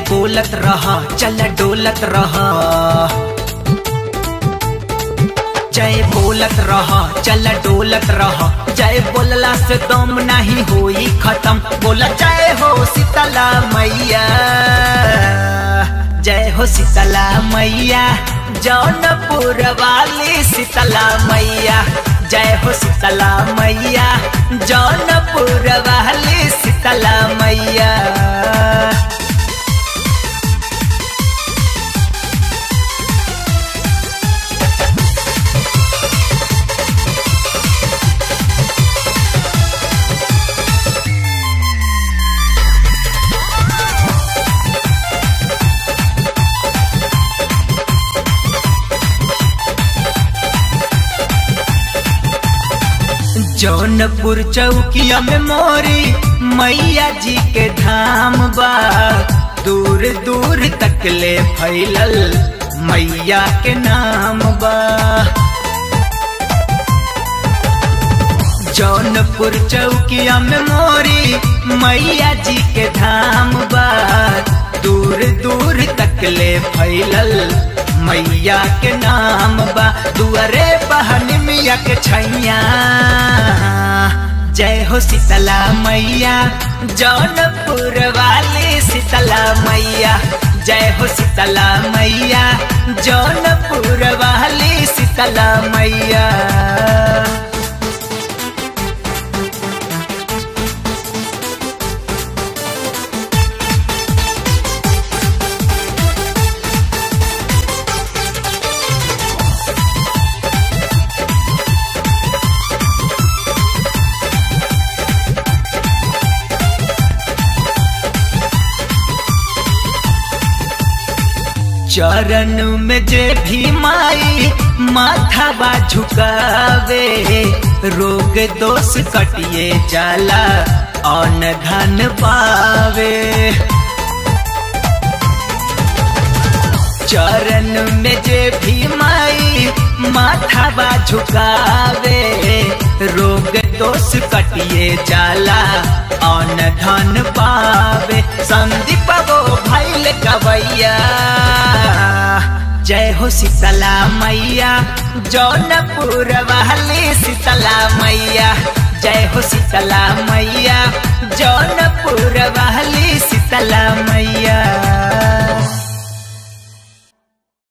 बोलत रह चल डोलत रह जय बोलत रह चल डोलत रह जय बोलला से दम नहीं होई खत्म बोला जय हो शीतला मैया जय हो शीतला मैया जौनपुर वाली शीतला मैया जय हो शीतला मैया जौनपुर वाली शीतला मैया जौनपुर चौकिया में मोरी मैया जी के धाम बा दूर दूर तक ले फैलल मैया के नाम बा जौनपुर चौकिया में मोरी मैया जी के धाम बा दूर दूर तक ले फैलल मैया के नाम बा दुअरे बहन मिया के छैया जय हो शीतला मैया जौनपुर वाली शीतला मैया जय हो शीतला मैया जौनपुर वाली शीतला मैया चरण में जे भी माई माथा बा झुकावे रोग दोष कटिए जाला अन धन पावे चरण में जे भी माई माथा बा झुकावे रोग दोष कटिए जाला अन धन पावे संदीप वो भैल कवैया जय हो शीतला मैया जौनपुर वाली शीतला मैया जय हो शीतला मैया जौनपुर वाली शीतला मैया